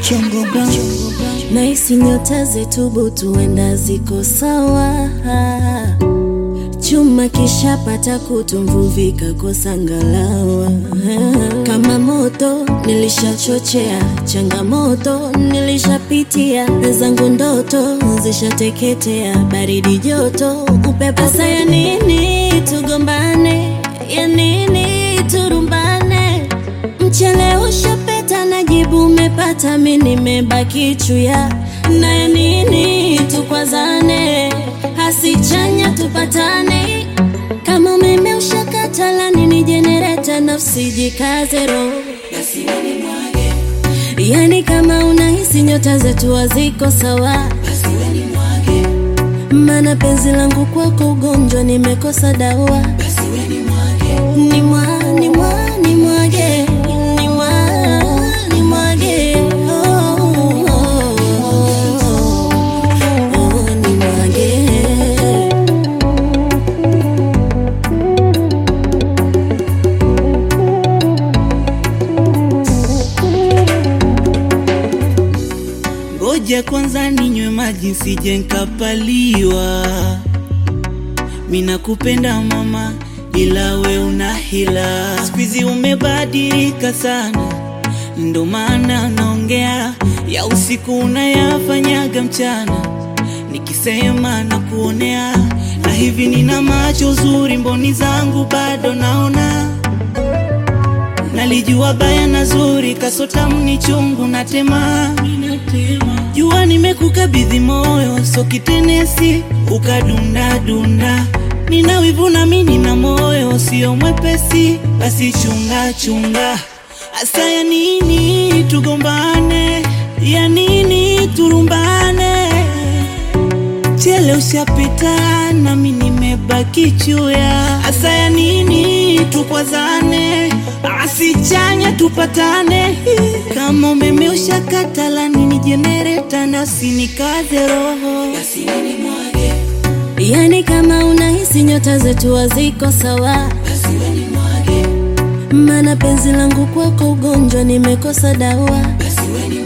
Chongo Brown. Naisi nyota zetu butu wenda ziko sawa, chuma kishapata kutu, mvuvi kakosa ngalawa. Kama moto nilishachochea, changamoto nilishapitia, zangu ndoto zishateketea, baridi joto, upepo. Sasa ya nini tugombane? Ya nini turumbane? Mchele ushapeta na jibu umepata, mi nimebaki chuya. Na ya nini tukwazane? Hasichanya tupatane, kama umeme ushakata, la nini jenereta? Nafsi jikaze roho, yani kama unahisi nyota zetu haziko sawa, mana penzi langu kwako ugonjwa, nimekosa dawa. Ni mwa, ni mwa, ni mwage, ni mwa, ni mwage, oh, oh, oh, oh, ni mwage. Ngoja kwanza ninywe maji sije nkapaliwa. Mina kupenda mama, ila we una hila. Siku umebadilika sana, ndo maana naongea ya usiku unayafanyaga mchana, nikisema na kuonea na hivi nina macho zuri, mboni zangu bado naona Nalijua baya na zuri, kasotamu ni chungu na tema. Jua nimekukabidhi moyo, so kitenesi ukadunda dunda. Nina wivu na mimi nina moyo, sio mwepesi, basi chunga chunga. Asa ya nini tugombane? Ya nini turumbane? Chele ushapita nami nimebaki chuya. Asa ya nini tukwazane? Asichanya tupatane. Kama umeme ushakata, la nini jenereta? Nasi nikaze roho, Yani kama unahisi nyota zetu haziko sawa, mana penzi langu kwako ugonjwa, nimekosa dawa.